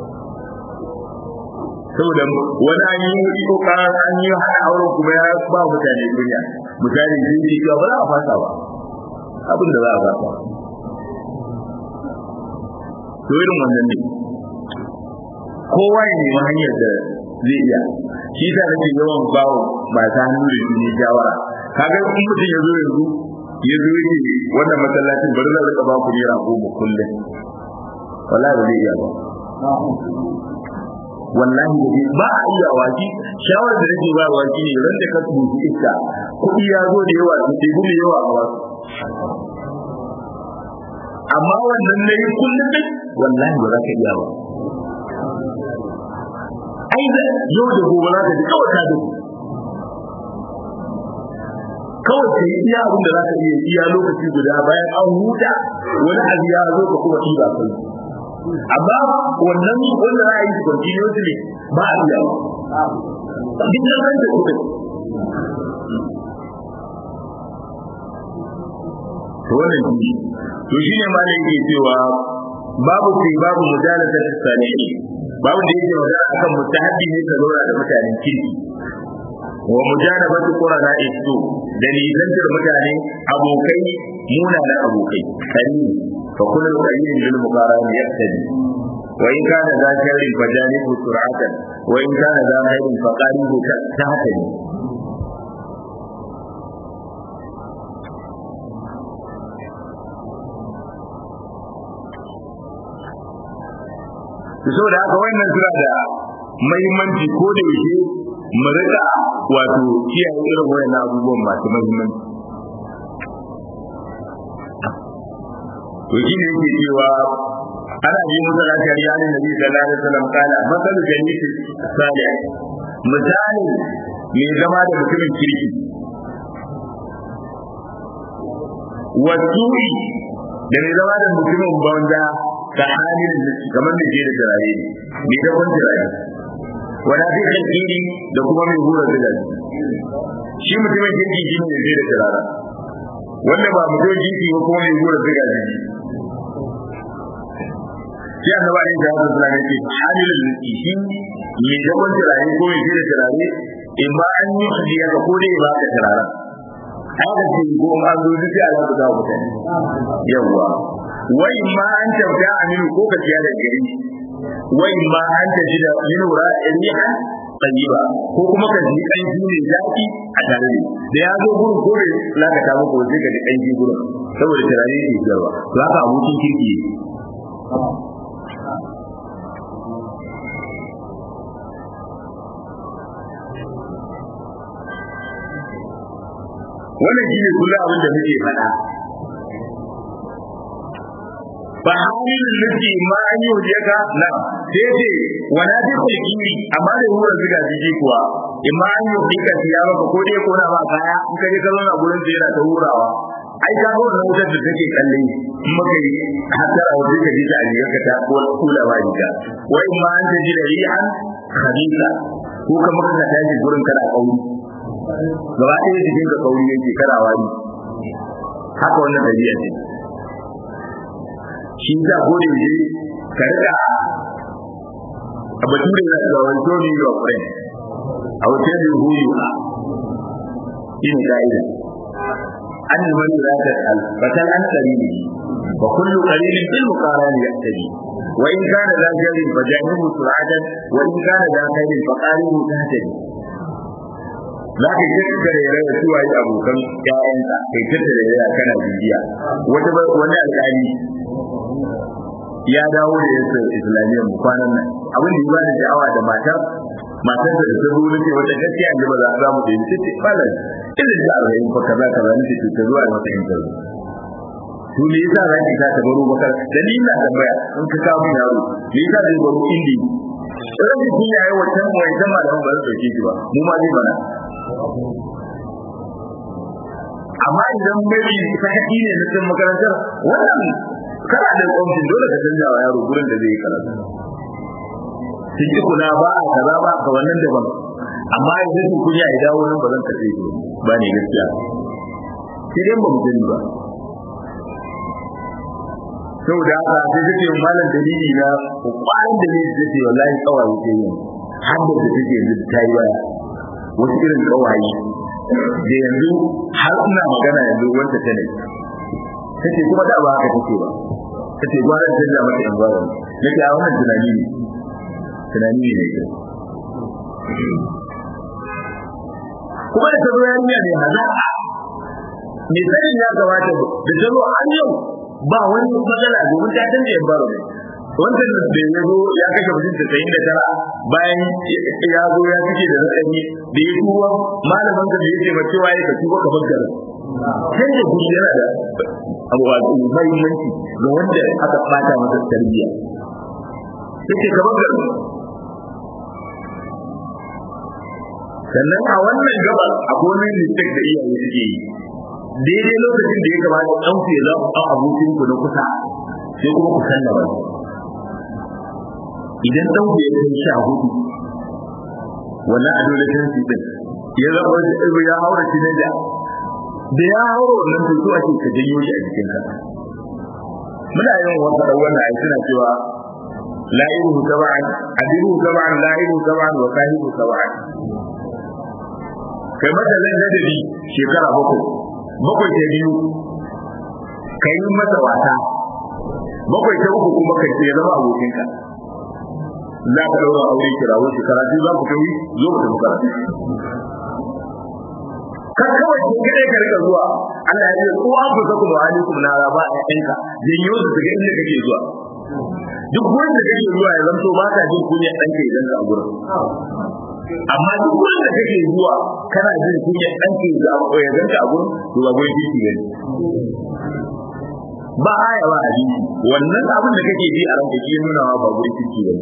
saboda wani an yi wuri ko karar an yi hana auren kuma ya ba mutane duniya mutane sun ce cewa ba za a fasa ba abin da za a fasa to irin wannan ne kowa ya nemi hanyar da zai iya shi ta nake yawan bawo masu hannu da shi ne shawara kaga in mutum ya zo yanzu ya zo yake wannan masallacin bari zan rika ba ku naira goma kullum wallahi ba zai iya ba wallahi da ba a iya waki shawar da nake ba waki ne ran da ka tsufi iska kuɗi ya zo da yawa sai gume yawa a wasu amma wannan na yi kullum ne wallahi ba za ka iya ba ai da yau da gobe za ka ji kawai ka dubu kawai ka yi iya abin da za ka iya iya lokaci guda bayan an huta wani abu ya zo ka kuma ɗiba kai amma wannan wanda za a yi continuously ba a iya duk da kan da kuɗin to wannan shi to shine ma da yake cewa babu fi babu mujalata salihin babu da yake magana akan mutahabbi ne ka zauna da mutanen kirki wa mujanabatu qurana isu da nisantar mutane abokai muna da abokai kari fa kullu qayyin lil muqaran yaktadi wa in kana za sharrin fa janibu sur'atan wa in kana za khairin fa qaribu tahtadi saboda haka wannan suna da mahimmanci ko da yake mu rika wato kiyaye irin wayannan abubuwan masu mahimmanci to shi ne yake cewa ana yi musu lafiyar yanin nabi sallallahu alaihi wasallam kana masal jannati salih misali mai zama da mutumin kirki wasuri da mai zama da mutumin banza ka halin kamar da ke da turare ne da kun turare wala fi kalkiri da kuma mai hura da shi mutumin kirki shi ne zai da turare wanda ba mutumin kirki ba kuma mai hura da gaji shi annaba ne da haka suna yake halin shi mai da kun turare ko mai da turare in ba an yi hadiya ka ko dai ba ka turaren haka ce ko an zo duk ya za ku dawo mutane yawwa wai ma an tauta aminu ko ka ciya da gari wai ma an taji da minu ra'iha tayyiba ko kuma ka ji kanji ne zaki a tare da ya zo gurin ko bai lakata muku sai ka ji kanji gurin saboda turare ne jarwa to haka abokin kirki wannan shine kullum abin da muke faɗa ba halin nufi ma an yi waje ka na sai ce wana ji kulkiri amma da wurin zuga jiji kuwa in ma an yi waje ka siya maka ko dai kona ba kaya in ka je ka zauna gurin sai yana ta hurawa ai ka ga wannan wutar da take kalle in maka yi hatta a waje ka ji ta a ka ta ko kula ba ka wa in ma an ta ji da rihan khabisa ko ka maka ka tashi gurin kana kauri gaba ɗaya jikin ka kauri yake kana wani haka wannan dabi'a ce shi za gode ne ka rika a bature na da wani show me your friend I will tell you who you are in ka'ida an yi wani za ta al fatal an qarini wa kullu qarinin bil muqarani yaqtadi wa in kana za jarin fa jahimu sur'atan wa in kana za khairin fa qaribu tahtadi za ka yi tattare da da suwa yi abokan ƴaƴanka kai tattare da kana bibiya wata wani alƙali ya dawo da yasa islamiyyar mu kwanan nan abin da ya bada sha'awa da matar matar da ta zo nace wata gaskiya an ba za mu da yin ce falan irin da arba'in fa kaza kaza nace to ta zuwa wata interview to me yasa za ki ta baro bakar dalilin na tambaya in ka kawo min yaro me yasa zai baro indi Rashin kun yayi wancan wancan malamin ba zai dauke shi ba mu ma zai mana amma idan bai sakaci ne na cikin makarantar wannan kana da kwamfin dole ka canza wa yaro gurin da zai yi karatu sun ji kula ba a kaza ba ka wannan daban amma idan sun kunya ya dawo nan ba zan tafi shi ba ne gaskiya sai dai ba mu sani ba saboda haka sai take malam dalili na kwanan dalili take wallahi kawai ke yin har da take yanzu ta yi waya wasu irin kawaye da yanzu har ina magana yanzu wanda ta ne kace kuma da ba haka take ba kace gwara ta da mata yan gwara nake a wannan tunani ne tunani ne ne kuma da tazo yarinya ne hazaka me sanin ya gabata da tazo an yau ba wani matsala domin ta canza yan baro ne wanda da ya zo ya kashe mutum da sayin da tara bayan ya zo ya fice da rakami da ya tuwa malaman ka da yake ba cewa ya ka tuba ka bankara canza guri yana da abubuwa mahimmanci ga wanda aka bata masa tarbiyya yake ka bankara sannan a wannan gaba akwai wani mistake da iyaye suke yi daidai lokacin da ya kamata ɗan ku ya zama ɗan abokin ku na kusa sai kuma ku sallama idan ɗan ku ya kai sha hudu wannan adolescence din ya zama ya haura shi da da ya hauro wannan to ake ka janyo shi a jikin ka muna yin wata da wannan ai suna cewa la'iruhu tab'an adiruhu tab'an la'iruhu tab'an wa sahibu tab'an kai mata zan ladabi shekara bakwai bakwai ta biyu kai mata wata bakwai ta uku kuma kai ya zama abokinka za ka ɗaura aure kirawo shekara biyu za ku kai zo ku tafi karatu kan kawai kun gare ka rika zuwa Allah ya ce ko an fusa kuma alaikum na raba a yanka janyo su daga inda kake zuwa duk wanda kake zuwa ya zanto ba ka jin kunya ɗanka idan ka a gurin amma duk wanda kake zuwa kana jin kunya ɗanka ya zanka a gurin to ba gurin titi ne ba aya ba hadisi wannan abin da kake ji a ranka shi nuna ba gurin titi ne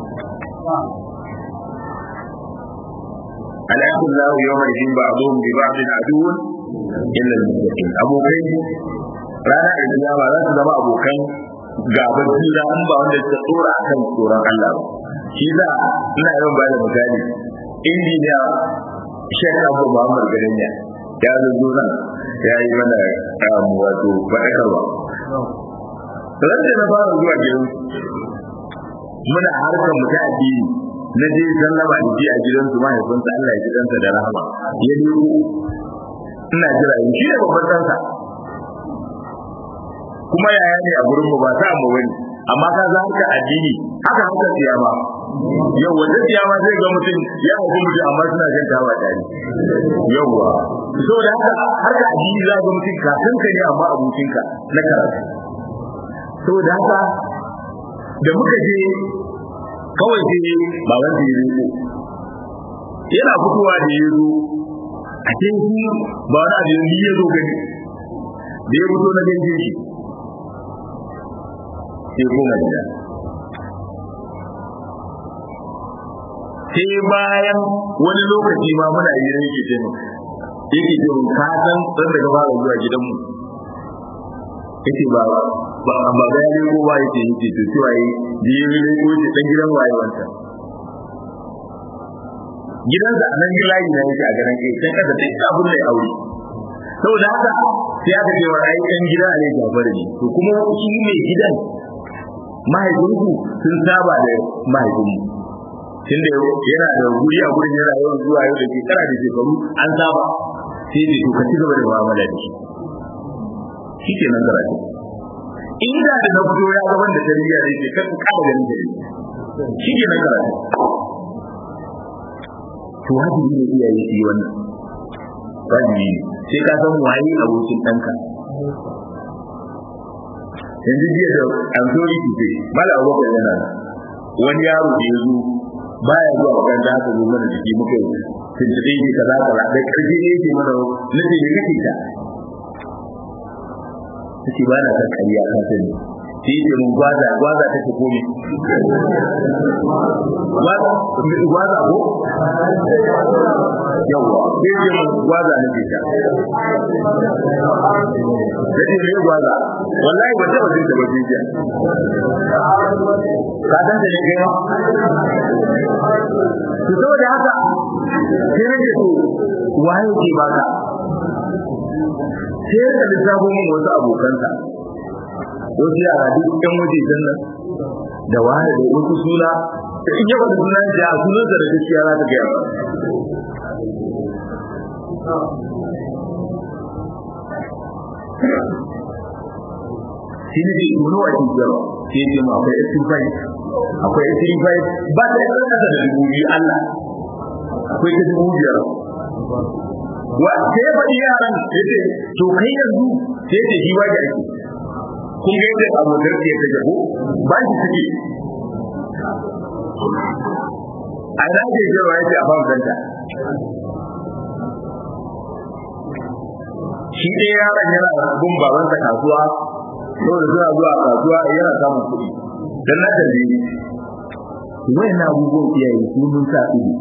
alaikun lahu yawma idin ba'dhum bi ba'din aduwwun illa al-muttaqin abokai rana da kiyama za su zama abokan gaban juna in ba wanda ta tsora akan tsoron Allah ba shi za ina yawan bada misali injiniya Sheikh Abu Muhammad Garenya ya zo nan ya yi mana wato faɗakarwa ran da na fara zuwa gidan muna harkar mu ta addini na je sallama da ji a gidan su mahaifinsa Allah ya ji dansa da rahama ya leko ina jira in shi ne babban dansa kuma yaya ne a gurin mu ba ta mu bane amma ka za ka addini haka haka siyama yau wanda siyama zai ga mutum ya haifi mutum amma suna jan tawa tare yauwa so da haka har ka addini za ga mutum kafin ka ne amma abokinka na karatu so da haka da muka je kawai sai ba wanda ya riko yana fitowa da ya zo a cikin shi ba wani abu yanzu ya zo gani da ya fito na ganin shi sai kuma gida sai bayan wani lokaci ma muna yi yake ce yake ce mun ka san san daga fara zuwa gidanmu yake ba ba ba ga ne ko ba yake yake to cewa yi biyu ne ko ce dan gidan waye wanta gidan da nan gilayi na yake a garin kai sai kada duk abun da ya aure saboda haka sai aka ce wa ai dan gida ne Jafar ne to kuma shi ne gidan mahaifinku sun saba da mahaifinmu tunda yana da guri a gurin yana yawan zuwa yau da shekara da shekaru an saba sai da to ka ci gaba da mu'amala da shi shi ke nan karatu inda da na fito ya gaban da tarbiyya da ke kan kada ganin da shi ke nan karatu to wajibi ne iyaye su yi wannan wajibi ne sai ka san waye abokin ɗanka yanzu jiya da an so yi tufe mala abubakar yana wani yaro da ya zo baya zuwa makaranta haka zo mana jiki muka yi tuntuɓe shi kaza kaza da ƙarfi ne yake mana nace ne kake ta take ba na kan kariya ka sani sai yake mun gwaza gwaza take komi gwaza ko yawa sai yake mun gwaza ne ke ta sai ne gwaza wallahi ba taba jin ta ba jiya ka san da ne kai ma to saboda haka sai ne to waye ke baka sai ka lissafo min wasu abokansa wasu yara duk ɗan waje nan da wani da wasu suna da in yaba da sunan da sunan da gaskiya za ta gaya shi ne da wani wa ke jira sai ce ma akwai S5 akwai S5 ba ta yi ƙasa da dubu biyu Allah akwai ta dubu biyar wa sai faɗi yaran yace to kai yanzu sai ce shi ba ake kun ga yadda abokan ke ta jabo ba shi suke a ina ke jawa yace a fam danta shi dai yaron yana gun babansa kasuwa saboda suna zuwa kasuwa yana samun kuɗi dan na tambaye wayan abubuwan iyaye su mun sa ido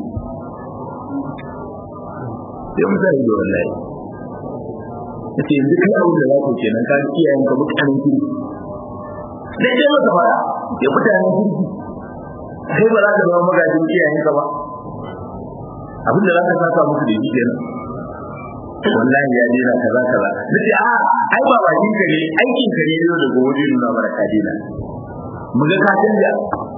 sai mun sai da wallahi yace yanzu kai abin da za ku kenan ka kiyayen ka mutanen kirki sai dai maka fara ya mutanen kirki kai ba za ka zama magajin kiyayen ka ba abin da za ka saka musu da shi kenan wallahi ya dena kaza kaza nace a ai ba bakin ka ne aikin ka ne yau da gobe nuna mana ka dena mu ga ka canja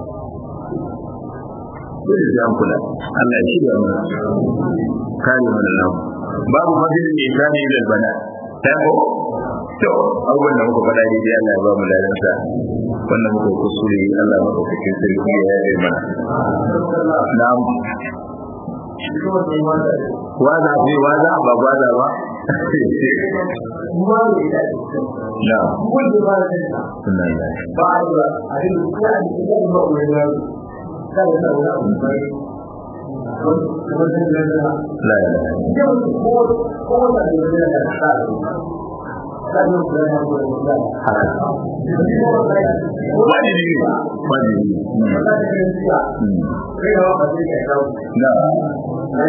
dole sai an kula Allah ya shirya mana kare mana nan babu fadil ne kane da bana sai ko to abubuwan da muka faɗa ne dai Allah ya ba mu ladansa wannan muka kusure Allah ya ɗauka cikin sarki ya yi mana na'am waza fi waza ba waza ba na la wajibi ne wajibi na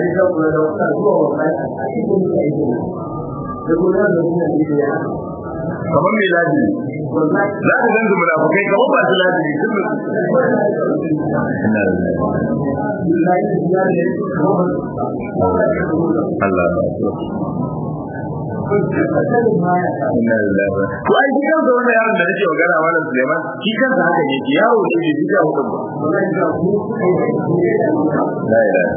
kamar mai laji za ka zan zuma da kai kamar ba su laji Allah to ai shi kansa wannan yaron da nake magana malam Suleiman shi kansa haka ne ki yawo ne bai fita hukun ba la ilaha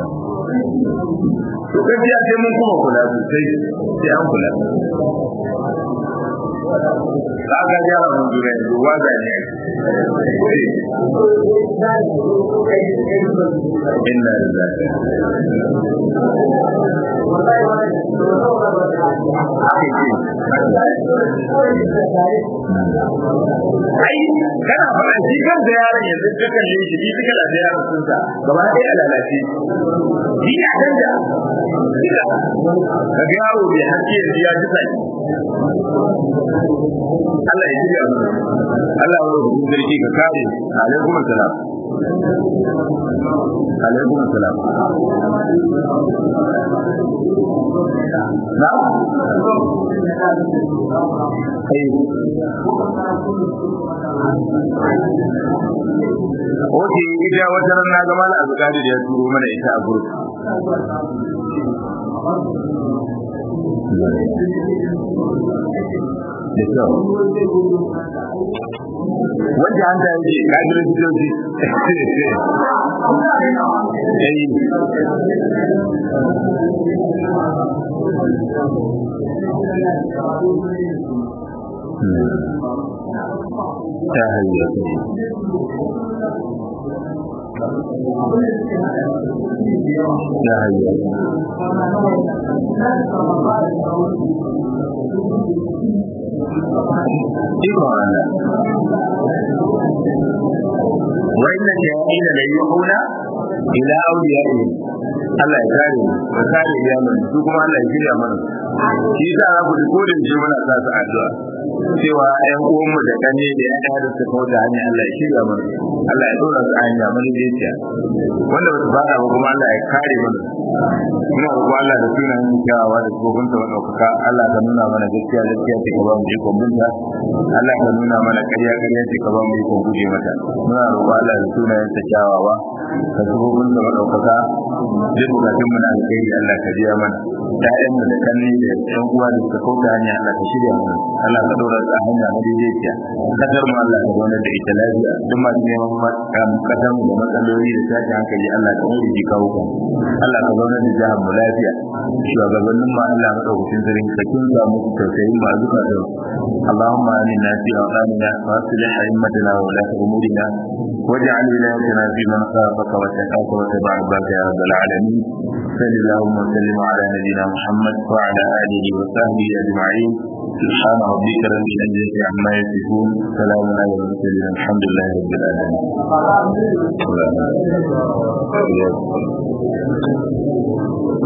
to gaskiya sai mun kuma kula sosai sai an kula kaga yara mun dure ruwa da ne inna lillahi ai kana fara shi kan da yaron yanzu ka kalle shi shi kala da yaron sun sa gaba ɗaya lalace shi ya canja ka ga yaro bai hakke yanzu ya ji sai Allah ya jiya Allah ya rubuta sarki ka kare alaikum assalam alaikum assalam na kai Oke, ita wata ran na gama na azukari da ya turo mana ita a gurbi. Da kyau. Wanda an ta yake kadir fitoci. Ta hanyar Ya hayya. Iko ana. Wa inna shayatina la yuhuna ila awliyaihim. Allah ya kare mu, ya kare iyalan su kuma Allah ya shirya mana. Shi yasa za ku ji ko da shi muna sa su addu'a. Cewa ƴan uwanmu da kane da ƴan da suka kawo da hanya Allah ya shirya mana. Allah ya dora su a hanya mana daiciya. Wanda ba su fada ba kuma Allah ya kare mana. Muna roƙo Allah da sunan kyawawa da tsofin sa madaukaka Allah ka nuna mana gaskiya gaskiya ce ka ba mu ikon binta. Allah ka nuna mana ƙarya ƙarya ce ka ba mu ikon guje mata. Muna roƙo Allah da sunan sa kyawawa ka tsofin sa madaukaka duk bukatun mu na alkhairi Allah ka biya mana. Ta'yan mu da kanni da ƴan uwa da suka kauta hanya Allah ka shirya mana. Allah ka dora su a hanya na daidaiciya. Kasar mu Allah ka zaunar da ita lafiya. Duk masu neman kasar mu da matsaloli da tashin hankali Allah ka mai da kawo kan. Allah ka zaunar da jihar mu lafiya. Shugabannin mu Allah madaukakin sarki ka kinsa musu tausayin ba zuka da اللهم آمنا في أوطاننا وأصلح أئمتنا وولاة أمورنا واجعل ولايتنا في من خافك واتقاك واتبع ربك يا رب العالمين صل اللهم وسلم على نبينا محمد وعلى آله وصحبه أجمعين سبحان ربك رب العزة عما يصفون سلام على المرسلين الحمد لله رب العالمين